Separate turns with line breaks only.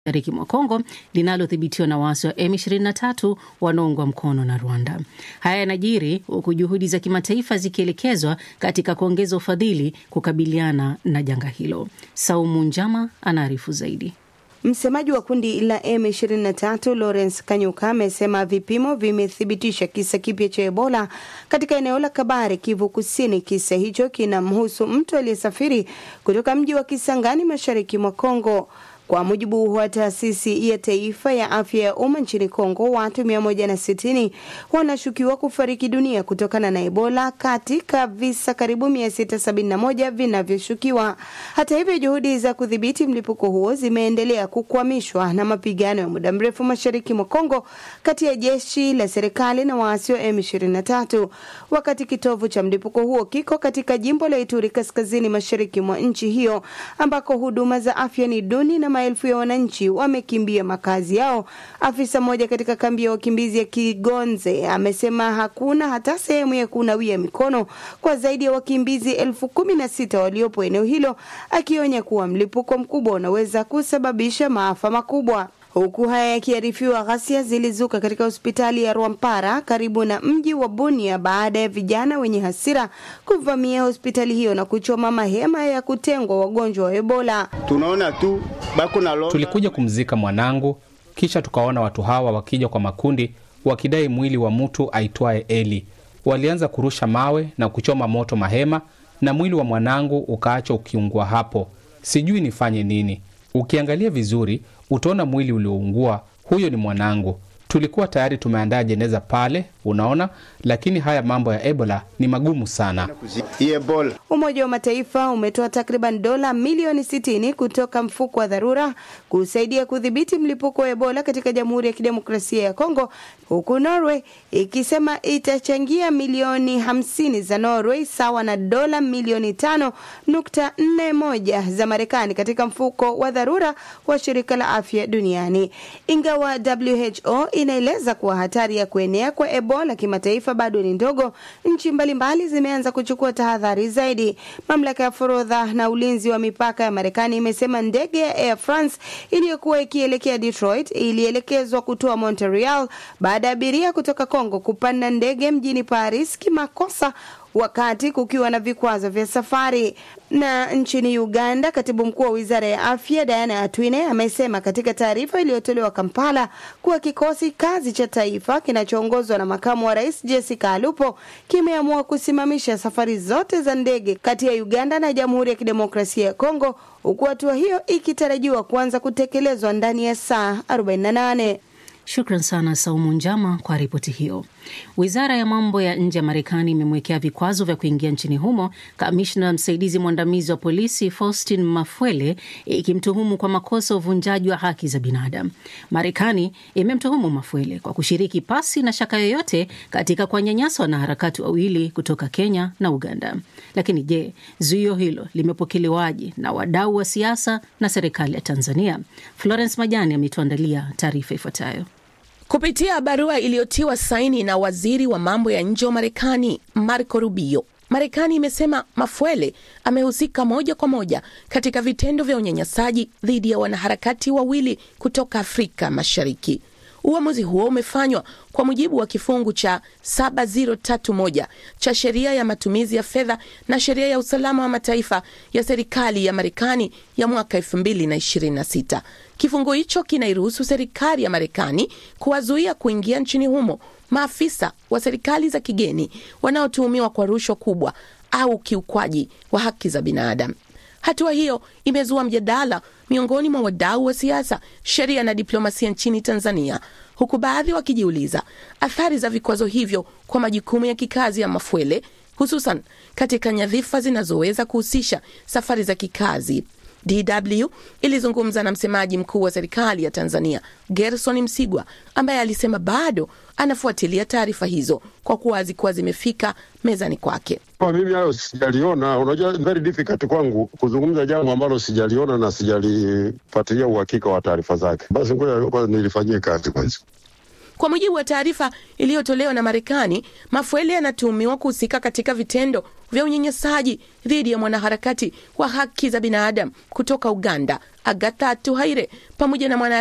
mashariki mwa Kongo linalodhibitiwa na waasi wa M23 wanaoungwa mkono na Rwanda. Haya yanajiri huku juhudi za kimataifa zikielekezwa katika kuongeza ufadhili kukabiliana na janga hilo. Saumu Njama anaarifu zaidi.
Msemaji wa kundi la M23 Lawrence Kanyuka amesema vipimo vimethibitisha kisa kipya cha Ebola katika eneo la Kabare, Kivu Kusini. Kisa hicho kinamhusu mtu aliyesafiri kutoka mji wa Kisangani mashariki mwa Kongo. Kwa mujibu wa taasisi ya taifa ya afya ya umma nchini Kongo, watu 160 wanashukiwa kufariki dunia kutokana na Ebola katika visa karibu 671 vinavyoshukiwa. Hata hivyo, juhudi za kudhibiti mlipuko huo zimeendelea kukwamishwa na mapigano ya muda mrefu mashariki mwa Kongo kati ya jeshi la serikali na waasi wa M23, wakati kitovu cha mlipuko huo kiko katika jimbo la Ituri kaskazini mashariki mwa nchi hiyo ambako huduma za afya ni duni na maelfu ya wananchi wamekimbia makazi yao. Afisa mmoja katika kambi ya wakimbizi ya Kigonze amesema hakuna hata sehemu ya kunawia mikono kwa zaidi ya wakimbizi elfu kumi na sita waliopo eneo hilo, akionya kuwa mlipuko mkubwa unaweza kusababisha maafa makubwa. Huku haya yakiarifiwa, ghasia zilizuka katika hospitali ya Rwampara karibu na mji wa Bunia baada ya vijana wenye hasira kuvamia hospitali hiyo na kuchoma mahema ya kutengwa wagonjwa wa Ebola.
Tunaona tu bako na lo...
Tulikuja kumzika mwanangu, kisha tukaona watu hawa wakija kwa makundi wakidai mwili wa mtu aitwaye Eli. Walianza kurusha mawe na kuchoma moto mahema, na mwili wa mwanangu ukaacha ukiungua hapo. Sijui nifanye nini. Ukiangalia vizuri utaona mwili ulioungua. Huyo ni mwanangu. Tulikuwa tayari tumeandaa jeneza pale, unaona, lakini haya mambo ya Ebola ni magumu sana.
Ebola.
Umoja wa Mataifa umetoa takriban dola milioni 60 kutoka mfuko wa dharura kusaidia kudhibiti mlipuko wa Ebola katika Jamhuri ya Kidemokrasia ya Kongo, huku Norway ikisema itachangia milioni 50 za Norway sawa na dola milioni 5.41 za Marekani katika mfuko wa dharura wa shirika la afya duniani. Ingawa WHO inaeleza kuwa hatari ya kuenea kwa Ebola kimataifa bado ni ndogo, nchi mbalimbali zimeanza kuchukua tahadhari zaidi. Mamlaka ya forodha na ulinzi wa mipaka ya Marekani imesema ndege ya Air France iliyokuwa ikielekea Detroit ilielekezwa kutoa Montreal baada ya abiria kutoka Kongo kupanda ndege mjini Paris kimakosa wakati kukiwa na vikwazo vya safari. Na nchini Uganda, katibu mkuu wa wizara ya afya Diana Atwine amesema katika taarifa iliyotolewa Kampala kuwa kikosi kazi cha taifa kinachoongozwa na makamu wa rais Jessica Alupo kimeamua kusimamisha safari zote za ndege kati ya Uganda na Jamhuri ya Kidemokrasia ya Kongo, huku hatua hiyo ikitarajiwa kuanza kutekelezwa ndani ya saa 48.
Shukran sana Saumu Njama kwa ripoti hiyo. Wizara ya mambo ya nje ya Marekani imemwekea vikwazo vya kuingia nchini humo kamishna msaidizi mwandamizi wa polisi Faustin Mafwele, ikimtuhumu kwa makosa ya uvunjaji wa haki za binadamu. Marekani imemtuhumu Mafwele kwa kushiriki pasi na shaka yoyote katika kuwanyanyasa wanaharakati wawili kutoka Kenya na Uganda. Lakini je, zuio hilo limepokelewaje na wadau wa siasa na serikali ya Tanzania? Florence Majani ametuandalia taarifa ifuatayo.
Kupitia barua iliyotiwa saini na waziri wa mambo ya nje wa Marekani Marco Rubio, Marekani imesema Mafwele amehusika moja kwa moja katika vitendo vya unyanyasaji dhidi ya wanaharakati wawili kutoka Afrika Mashariki. Uamuzi huo umefanywa kwa mujibu wa kifungu cha 7031 cha sheria ya matumizi ya fedha na sheria ya usalama wa mataifa ya serikali ya Marekani ya mwaka 2026. Kifungu hicho kinairuhusu serikali ya Marekani kuwazuia kuingia nchini humo maafisa wa serikali za kigeni wanaotuhumiwa kwa rushwa kubwa au kiukwaji wa haki za binadamu. Hatua hiyo imezua mjadala miongoni mwa wadau wa siasa, sheria na diplomasia nchini Tanzania, huku baadhi wakijiuliza athari za vikwazo hivyo kwa majukumu ya kikazi ya Mafwele, hususan katika nyadhifa zinazoweza kuhusisha safari za kikazi. DW ilizungumza na msemaji mkuu wa serikali ya Tanzania Gerson Msigwa ambaye alisema bado anafuatilia taarifa hizo kwa kuwa hazikuwa zimefika mezani kwake.
Kwa mimi hayo sijaliona. Unajua, very difficult kwangu kuzungumza jambo ambalo sijaliona na sijalifuatilia uhakika wa taarifa zake. Basi ngoja kwanza nilifanyie kazi kwanza.
Kwa mujibu wa taarifa iliyotolewa na Marekani, Mafuele anatuhumiwa kuhusika katika vitendo vya unyanyasaji dhidi ya mwanaharakati wa haki za binadamu kutoka Uganda, Agatha Tuhaire, pamoja na mwana